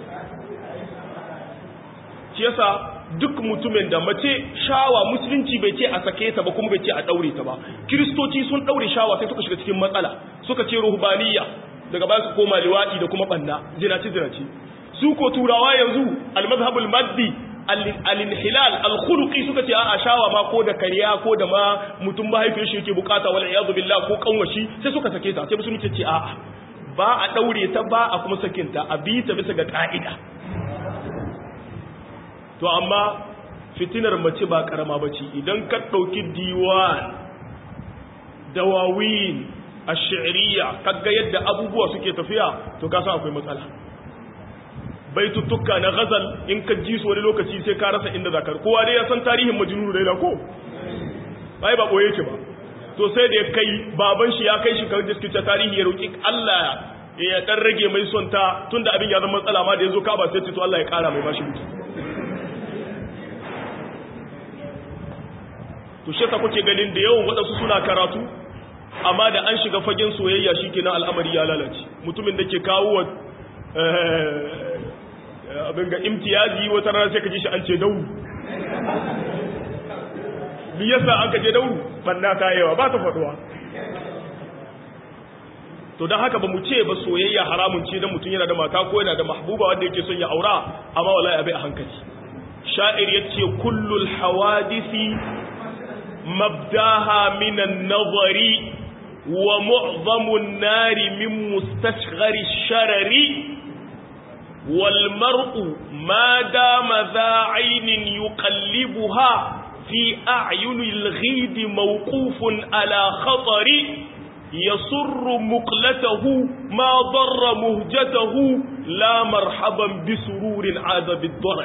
shi yasa duk mutumin da mace shawa musulunci bai ce a sake ta ba kuma bai ce a daure ta ba kiristoci sun daure shawa sai suka shiga cikin matsala suka ce ruhbaniya daga baya su koma liwadi da kuma banna zinaci zinaci su ko turawa yanzu almazhabul maddi al-inhilal al-khuluqi suka ce a shawa ma ko da kariya ko da ma mutum mahaifiyar shi yake bukata wal iyadu billah ko kanwashi sai suka sake ta sai musulunci ce a'a ba a daure ta ba a kuma sakinta a bi ta bisa ga ka'ida to amma fitinar mace ba karama bace idan ka dauki diwan dawawin ash-shi'riyya kaga yadda abubuwa suke tafiya to ka san akwai matsala baituttuka na ghazal in ka ji su wani lokaci sai ka rasa inda zakar kowa dai ya san tarihin majnun laila ko bai ba boye yake ba to sai da ya kai baban shi ya kai shi kan diskita tarihi ya roki Allah ya dan rage mai son ta tunda abin ya zama matsala ma da yazo ka ba sai to Allah ya kara mai bashi mutu to shi kuke ganin da yawan waɗansu suna karatu amma da an shiga fagen soyayya shikenan al'amari ya lalace mutumin da ke kawo wa abin ga imtiyazi wata rana sai ka ji shi an ce dauru bi yasa an ka je dauru banna ta yawa ba ta faduwa to don haka ba mu ce ba soyayya haramun ce don mutum yana da mata ko yana da mahbuba wanda yake son ya aura amma wallahi abai a hankali sha'ir yace kullul hawadisi mabdaha minan nazari wa mu'zamun nari min mustashghari sharari wal mar'u ma dama za aynin yuqallibuha fi a'yunil ghid mawqufun ala khatari يسر مقلته ما ضر مهجته لا مرحبا بسرور عاد بالضرر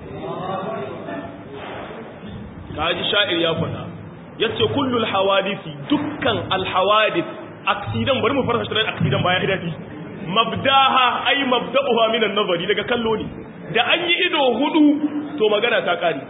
kaji sha'ir ya faɗa yace kullul hawadisi dukkan alhawadis aksidan bari mu fara shirin aksidan baya idadi mabdaha ay mabda'uha min an-nazari daga kallo ne da an yi ido hudu to magana ta kare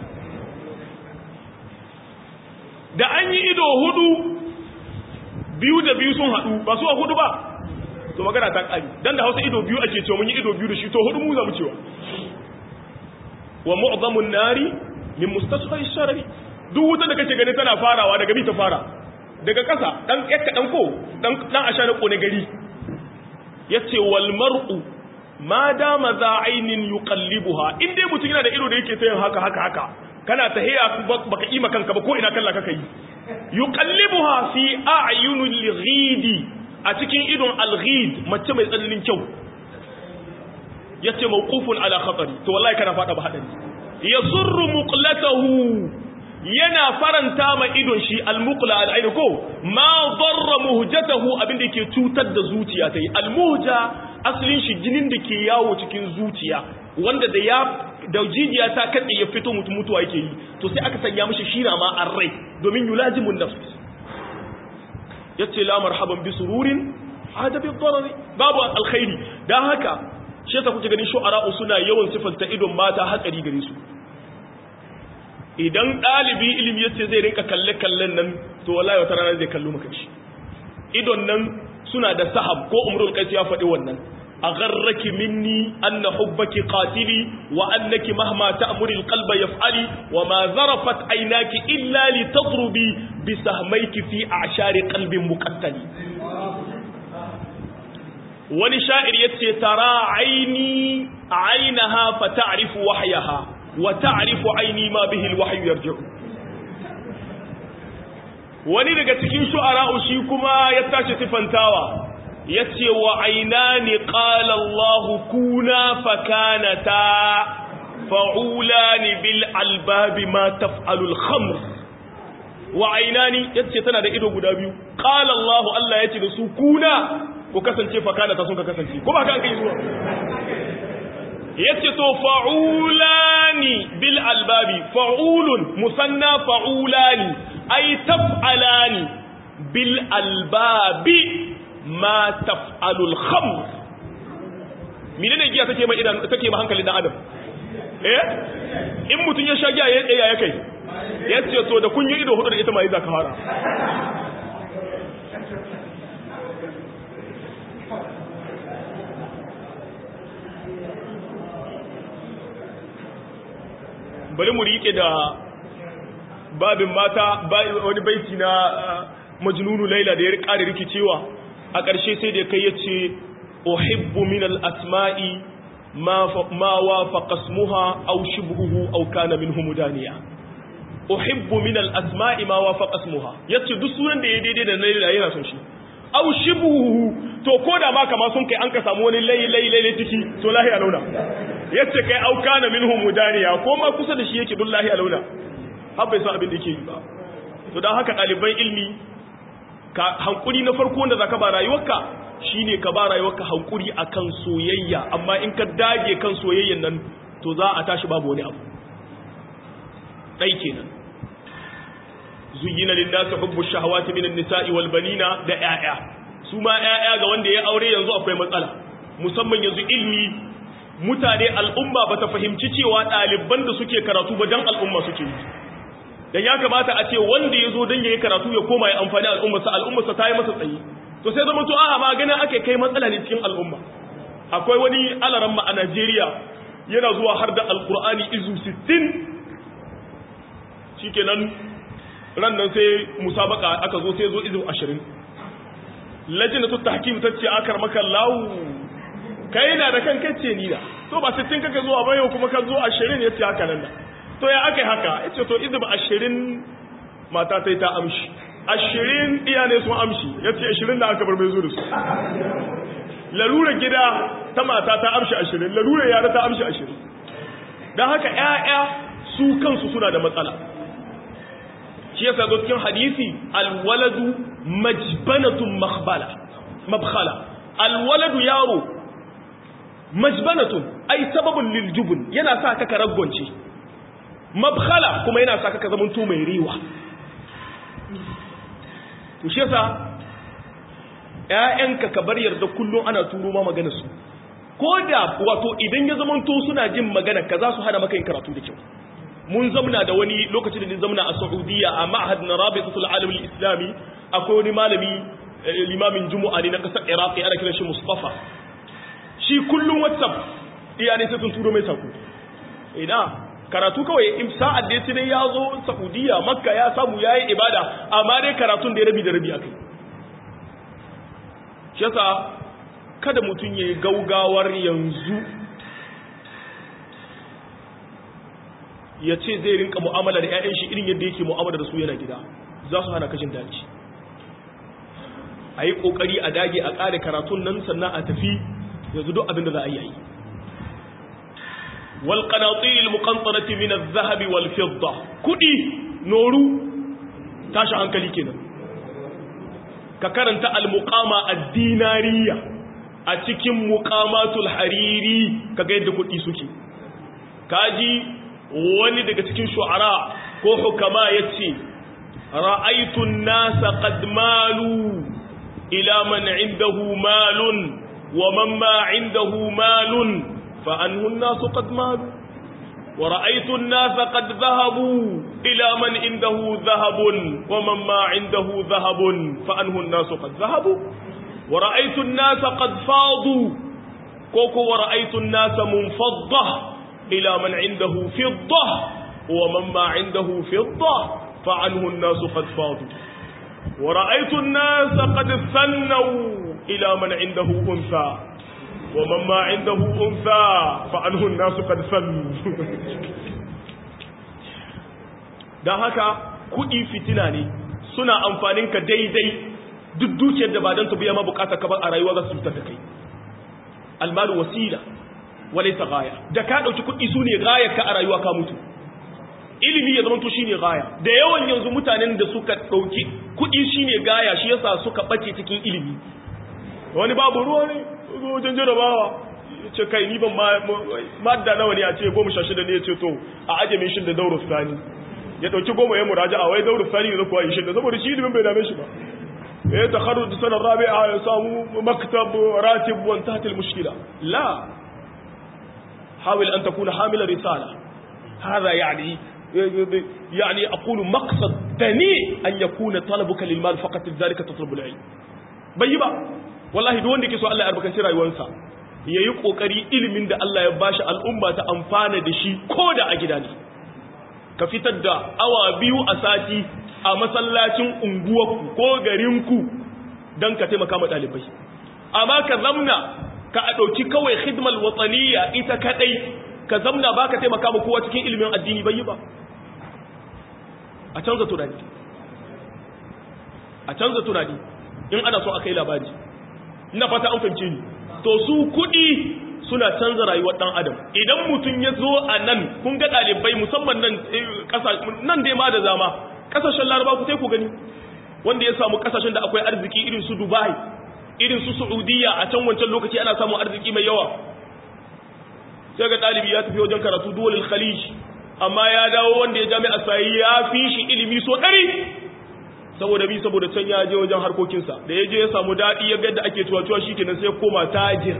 da an yi ido hudu biyu da biyu sun haɗu ba su a hudu ba to magana ta ƙari dan da hausa ido biyu ake cewa mun yi ido biyu da shi to hudu mu za mu cewa wa mu'zamun nari min mustasghari sharri duk wuta da kake gani tana farawa daga bi ta fara daga ƙasa dan yakka dan ko dan dan ashana kone gari yace wal mar'u ma dama za ainin yuqallibuha in dai mutum yana da ido da yake tayin haka haka haka kana tahiya baka ima kanka ba ko ina kalla kaka yi yuqallibuha fi a'yunil ghidi a cikin idon alghid mace mai tsananin kyau yace mawqufun ala khatari to wallahi kana fada ba hadari yasurru muqlatahu yana faranta ma idon shi almuqla al'ain ko ma darra muhjatahu abinda yake cutar da zuciya tai almuhja asalin shi jinin da ke yawo cikin zuciya wanda da ya da jijiya ta kade ya fito mutum mutuwa yake yi to sai aka sanya mishi shira ma arrai domin yulajimun nafs yace la marhaban bi sururin hada bi darari babu alkhairi dan haka shi yasa kuke ganin shu'ara suna yawan sifanta idon mata hatsari gare su idan ɗalibi ilimi yace zai rinka kalle kallen nan to wallahi wata rana zai kallo maka shi idon nan suna da sahab ko umrul qais ya faɗi wannan agharraki minni anna hubbaki qatili wa annaki mahma ta'muri alqalba yaf'ali wa ma zarafat aynaki illa litadrubi bi sahmayki fi a'shari qalbin muqattali wani sha'ir yace tara aini ainaha fa ta'rifu wahyaha wa ta'rifu aini ma bihi alwahyu yarji'u wani daga cikin shu'ara'u shi kuma ya tashi sifantawa yace wa ainani qala Allah kuna fakanata fa'ulani bil albabi ma taf'alu al khamr wa ainani yace tana da ido guda biyu qala Allah Allah yace da su kuna ku kasance fakanata sun ka kasance ko ba ka kai zuwa yace to fa'ulani bil albabi fa'ulun musanna fa'ulani ay taf'alani bil albabi ma taf'alu al khamr menene giya take ma idan take ma hankalin dan adam eh in mutun ya sha giya ya tsaya ya kai yace to da kun yi ido hudu da ita mai zaka fara bari mu rike da babin mata wani baiti na majnunu laila da ya ƙara rikicewa a ƙarshe sai da kai yace uhibbu min al-asma'i ma wafaqa ismuha aw shibhuhu aw kana minhu mudaniya uhibbu min al-asma'i ma wafaqa ismuha yace duk sunan da ya daidai da laila yana son shi aw shibhuhu to koda ma kama sun kai an ka samu wani layi layi layi ciki to lahi alauna yace kai aw kana minhu mudaniya ko ma kusa da shi yake billahi alauna har bai san abin da yake yi ba to dan haka ɗaliban ilmi ka hankuri na farko wanda zaka ba rayuwarka shine ka ba rayuwarka hankuri akan soyayya amma in ka dage kan soyayyan nan to za a tashi babu wani abu dai kenan zuyyina lin-nasi hubbu shahawati minan nisa'i wal banina da 'ya'ya su ma 'ya'ya ga wanda ya aure yanzu akwai matsala musamman yanzu ilmi mutane al'umma bata fahimci cewa ɗaliban da suke karatu ba dan al'umma suke yi dan ya kamata a ce wanda ya zo dan yayi karatu ya koma ya amfani al'ummarsa al'ummarsa ta yi masa tsayi to sai zama to a ba ganin ake kai matsala ne cikin al'umma akwai wani alaramma a Najeriya yana zuwa har da alqur'ani izu 60 shikenan ran nan sai musabaka aka zo sai zo izu 20 lajnatu tahkim tace akar maka lawu kai na da kan kace ni da to ba 60 kake zuwa ba yau kuma ka zo 20 yace haka nan da to ya aka yi haka ya ce to izib ashirin mata ta yi ta amshi ashirin iya ne sun amshi ya ce ashirin da aka bar mai zo da su lalurar gida ta mata ta amshi ashirin lalurar yara ta amshi ashirin don haka ‘ya'ya su kansu suna da matsala shi yasa zo cikin hadisi alwaladu majbanatun mabkhala alwaladu yaro majbanatun ai sababin liljubun yana sa ka raggonce mabkhala kuma yana sa ka zamanto mai riwa to shi yasa ƴaƴanka ka bar yarda kullum ana turo ma magana su ko da wato idan ya zamanto suna jin magana ka za su hada maka yin karatu da kyau mun zamna da wani lokacin da ni zamna a Saudiya a ma'had na Rabitatul Alam Islami akwai wani malami limamin Juma'a ne na kasar Iraq ana kiran shi Mustafa shi kullum WhatsApp iyane sai sun turo mai sako ina karatu kawai in sa'ad da yace dai ya zo Saudiya Makka ya samu yayi ibada amma dai karatun da ya rabi da rabi akai shi yasa kada mutun yayi gaugawar yanzu ya ce zai rinka mu'amala da ƴaƴan shi irin yadda yake mu'amala da su yana gida za su hana kashin daji a yi ƙoƙari a dage a ƙare karatun nan sannan a tafi yanzu duk abin da za a yi wal qanatir al muqantarati min al dhahab wal fidda kudi noru tashi hankali kenan ka karanta al muqama ad dinariya a cikin muqamatul hariri kaga yadda kudi suke kaji wani daga cikin shu'ara ko hukama yace ra'aytu an-nasa qad malu ila man 'indahu malun wa man ma 'indahu malun fa anhu an-nasu qad malu wa ra'aytu an-nasa qad dhahabu ila man 'indahu dhahabun wa man ma 'indahu dhahabun fa anhu an-nasu qad dhahabu wa ra'aytu an-nasa qad fadu koko wa ra'aytu an-nasa munfaddah ila man 'indahu fiddah wa man ma 'indahu fiddah فعنه الناس قد فاضوا ورأيت الناس قد ثنوا إلى من عنده أنثى ومن ما عنده أنثى فعنه الناس قد ثنوا don haka kuɗi fitina ne suna amfanin ka daidai duk dukiyar da ba don su biya ma bukata ka a rayuwa za su fitar da kai almalu wasila wale ta gaya da ka ɗauki kuɗi su ne gayar ka a rayuwa ka mutu ilimi ya zamanto shine gaya da yawan yanzu mutanen da suka dauki kudi shine gaya shi yasa suka bace cikin ilimi wani babu ruwa ne wajen jarabawa ce kai ni ban madda nawa ne a ce goma sha shida ne ya ce to a aje min shi da dauro sani ya dauki goma ya muraja a wai dauro sani ne kuwa yi shi da saboda shi ilimin bai dame shi ba ya takharruj sanar rabi'a ya samu maktab ratib wa intahat al mushkila la حاول أن تكون حامل رسالة هذا يعني يعني أقول مقصد دنيء أن يكون طلبك للمال فقط ذلك تطلب العلم بيبا والله دون ديكي سو الله يربكن سي rayuwarsa yayi kokari ilimin da Allah ya bashi al'umma ta amfana da shi ko da a gida ne ka fitar da awa biyu a sati a masallacin unguwarku ko garinku dan ka taimaka ma dalibai amma ka zamna ka a dauki kawai khidmal wataniya ita kadai ka zamna ba ka taimaka ma kowa cikin ilimin addini bai yi ba a canza tunani a canza tunani in ana so a kai labari ina fata an fahimce ni to su kudi suna canza rayuwar dan adam idan mutum ya zo a nan kun ga dalibai musamman nan nan dai ma da zama kasashen laraba ku sai ku gani wanda ya samu kasashen da akwai arziki irin su dubai irin su saudiya a can wancan lokaci ana samun arziki mai yawa sai ga ɗalibi ya tafi wajen karatu duwalil khalij amma ya dawo wanda ya jami'a sai ya fi shi ilimi so ɗari saboda bi saboda can ya je wajen harkokinsa da ya je ya samu daɗi ya yadda ake tuwa-tuwa shi kenan sai koma tajir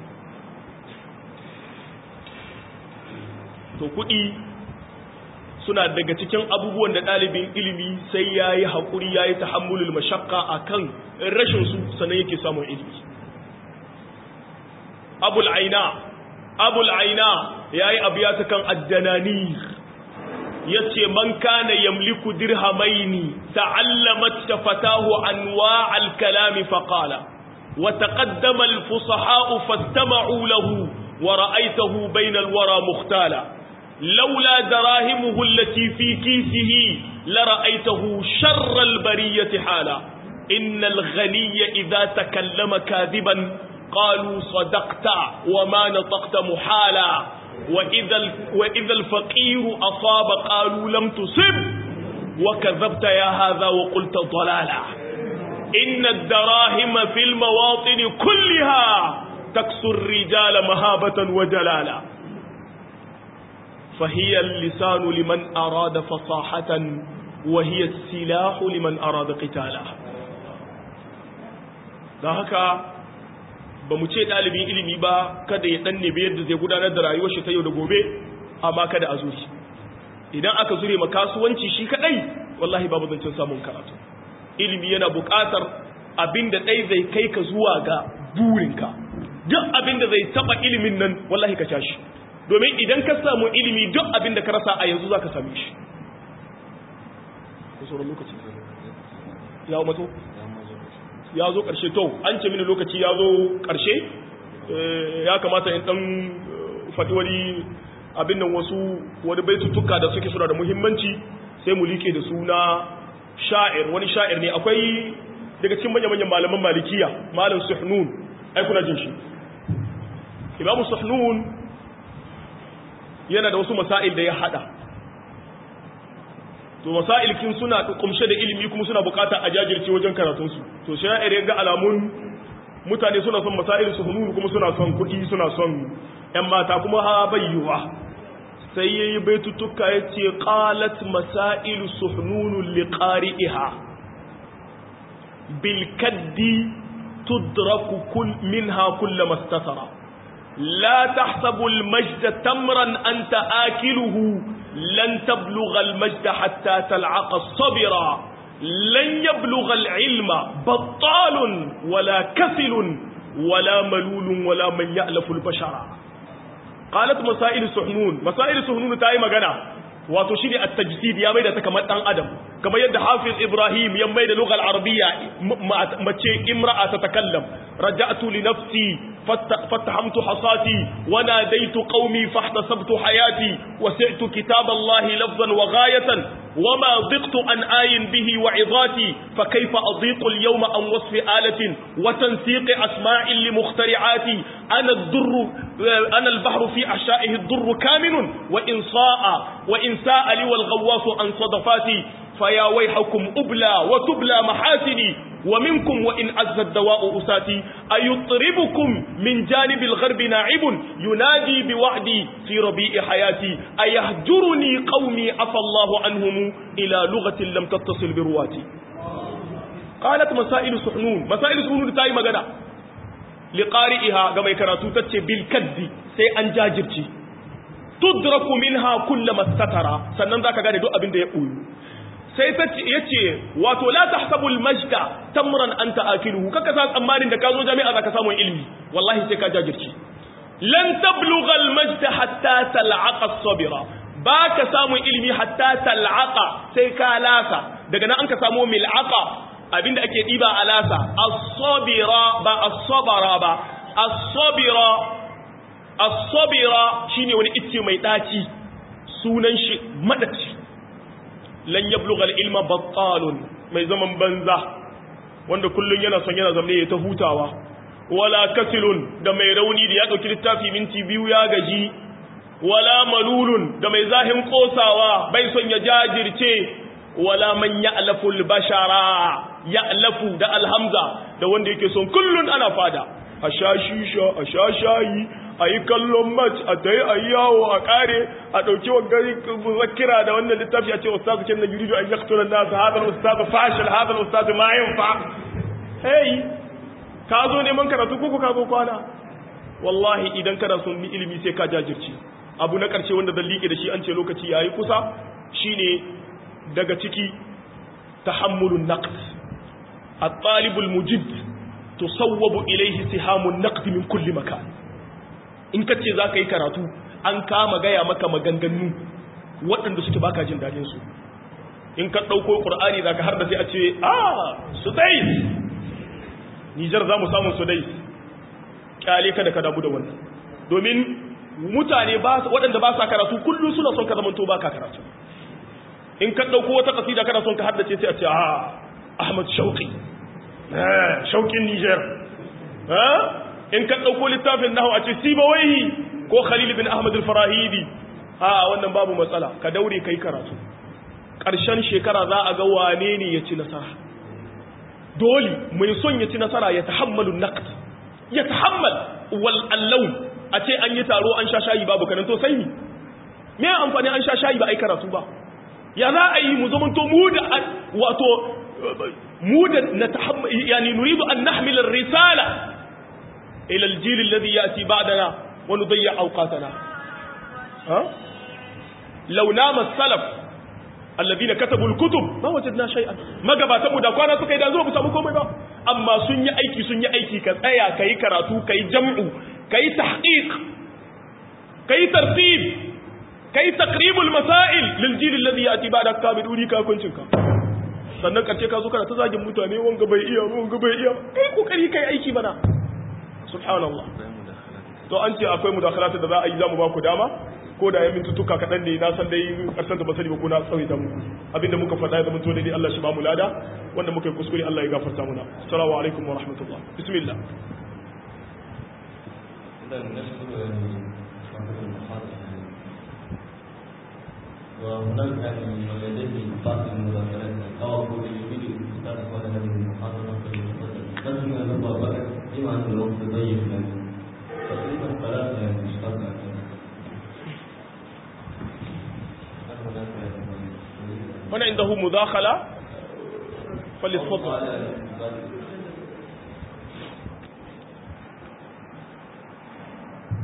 to kuɗi suna daga cikin abubuwan da ɗalibin ilimi sai ya yi haƙuri ya yi tahammulul mashakka a kan rashinsu sannan yake samun ilimi abul aina abul aina ya yi abu ya ta kan addanani ya ce man kana yamliku dirhamaini ta'allamat ta fatahu anwa al-kalami faqala wa taqaddama al-fusaha'u fastama'u lahu wa ra'aytahu bayna al-wara mukhtala لولا دراهمه التي في كيسه لرأيته شر البرية حالا إن الغني إذا تكلم كاذبا قالوا صدقت وما نطقت محالا وإذا, وإذا الفقير أصاب قالوا لم تصب وكذبت يا هذا وقلت ضلالا إن الدراهم في المواطن كلها تكسو الرجال مهابة وجلالا فهي اللسان لمن أراد فصاحة وهي السلاح لمن أراد قتالا da haka ba mu ce ɗalibin ilimi ba kada ya ɗan nebe yadda zai gudanar da rayuwar shi ta yau da gobe amma kada a zuri idan aka zure ma kasuwanci shi kaɗai wallahi babu zancen samun karatu ilimi yana buƙatar abin da ɗai zai kai ka zuwa ga burinka duk abin da zai taɓa ilimin nan wallahi ka tashi domin idan ka samu ilimi duk abin da ka rasa a yanzu za ka same shi lokaci ya mato ya zo ƙarshe to an ce mini lokaci ya zo ƙarshe ya kamata in ɗan faɗi wani abin nan wasu wani baitutuka da suke suna da muhimmanci sai mu like da suna sha'ir wani sha'ir ne akwai daga cikin manyan malaman malikiya malam suhnun ai kuna jin shi imam suhnun yana da wasu masail da ya hada to masail kin suna kumshe da ilimi kuma suna bukata a jajirce wajen karatun su to sha'ir ya ga alamun mutane suna son masail suhnun kuma suna son kuɗi suna son ƴan mata kuma ha bayyuwa sai yayi baitutuka yace qalat masail suhnun liqari'iha بالكد تدرك كل منها كل ما استثر لا تحسب المجد تمرا أنت آكله لن تبلغ المجد حتى تلعق الصبر لن يبلغ العلم بطال ولا كسل ولا ملول ولا من يألف البشر قالت مسائل سحنون مسائل سحنون تاي مغنى wato shine at-tajsid ya maida ta kamar dan adam kamar yadda Hafiz Ibrahim ya maida lughal arabiyya mace imra'a ta takallam raja'tu li nafsi fattahamtu hasati wa nadaitu qaumi fahtasabtu hayati wa sa'tu kitab Allah lafzan wa ghayatan وما ضقت عن آي به وعظاتي فكيف أضيق اليوم عن وصف آلة وتنسيق أسماء لمخترعاتي أنا الدر أنا البحر في أحشائه الدر كامن وإن صاء وإن ساء لي والغواص عن صدفاتي فيا ويحكم أبلى وتبلى محاسني ومنكم وإن عز الدواء أساتي أيطربكم من جانب الغرب ناعب ينادي بوعدي في ربيع حياتي أيهجرني قومي عفى الله عنهم إلى لغة لم تتصل برواتي قالت مسائل سحنون مسائل سحنون تاي مغنى لقارئها كما يكراتو تتشي بالكد سي أنجاجرتي تدرك منها كل ما استتر سنن ذاك غاني دو أبين دي يقول sai ta yace wato la tahsabul majda tamran anta akiluhu kaka sa tsammanin da ka zo jami'a zaka samu ilimi wallahi sai ka jajirci lan tablugha al majda hatta tal'aqa as-sabira baka samu ilimi hatta tal'aqa sai ka lasa daga nan an ka samu mil'aqa abinda ake diba a lasa as-sabira ba as-sabara ba as-sabira as-sabira shine wani icce mai daci sunan shi madaci lan yablugha al-ilma battalun mai zaman banza wanda kullun yana son yana zamne ya ta hutawa wala kasilun da mai rauni da ya dauki littafi minti biyu ya gaji wala malulun da mai zahin kosawa bai son ya jajirce wala man ya'lafu al-bashara ya'lafu da alhamza da wanda yake son kullun ana fada a sha shisha a sha shayi a yi kallon match a ta yi a yi yawo a kare a ɗauki wa gari zakira da wannan littafi a ce ustazu kenan yuridu an yaqtula an-nas hadha al-ustazu fashil hadha al-ustazu ma yanfa hey ka zo neman karatu ko ka zo kwana wallahi idan kana son ni ilimi sai ka jajirce abu na karshe wanda zan liƙe da shi an ce lokaci yayi kusa shine daga ciki tahammulun naqd at-talib al-mujid tusawwabu ilayhi sihamun naqd min kulli makan in ka ce za ka yi karatu an kama gaya maka maganganu waɗanda suke baka jin daɗin su in ka ɗauko ƙur'ani za ka har da sai a ce a su dai nijar za mu samu su dai ƙyale ka da ka damu da wannan domin mutane waɗanda ba sa karatu kullum suna son ka zamanto ba ka karatu in ka ɗauko wata ƙasida kana son ka haddace sai a ce a ahmad shauƙi shauƙin nijar in ka ɗauko littafin nahu a ce sibawaihi ko khalil bin ahmad al-farahidi a wannan babu matsala ka daure kai karatu ƙarshen shekara za a ga wane ne ya ci nasara dole mai son ya ci nasara ya tahammalu naqd ya tahammal wal allau a ce an yi taro an sha shayi babu kanan to sai ni me amfani an sha shayi ba ai karatu ba ya za a yi mu zamanto mu da wato mu da na tahammal yani nuridu an nahmil ar-risala إلى الجيل الذي يأتي بعدنا ونضيع أوقاتنا ها؟ لو نام السلف الذين كتبوا الكتب ما وجدنا شيئا ما قبات أبو داكوانا سكي دازو بسابقوا مبا أما سنيا أيكي سنيا أيكي كأيا كي كراتو كي جمع كي تحقيق كي ترتيب كي تقريب المسائل للجيل الذي يأتي بعد كامل أوليكا كنتك sannan kace ka zo kana ta zagin mutane wanga bai iya wanga bai iya kai kokari kai aiki bana subhanallah to an ce akwai mudakhalata da za a yi zamu ba ku dama ko da ya mintutuka kaɗan ne na san dai ƙarshen da basari ba ko na tsawaita muku abinda muka faɗa ya zama to dai Allah shi ba mu lada wanda muka yi kuskure Allah ya gafarta muna assalamu alaikum wa rahmatullah bismillah وهناك يعني من لديه بعض المذاكرات أو أقول يريد الأستاذ إخوان هذه المحاضرة لازم نضع بالك بما أن الوقت ضيق يعني تقريبا ثلاثة يعني اشتغل من عنده مداخلة فليتفضل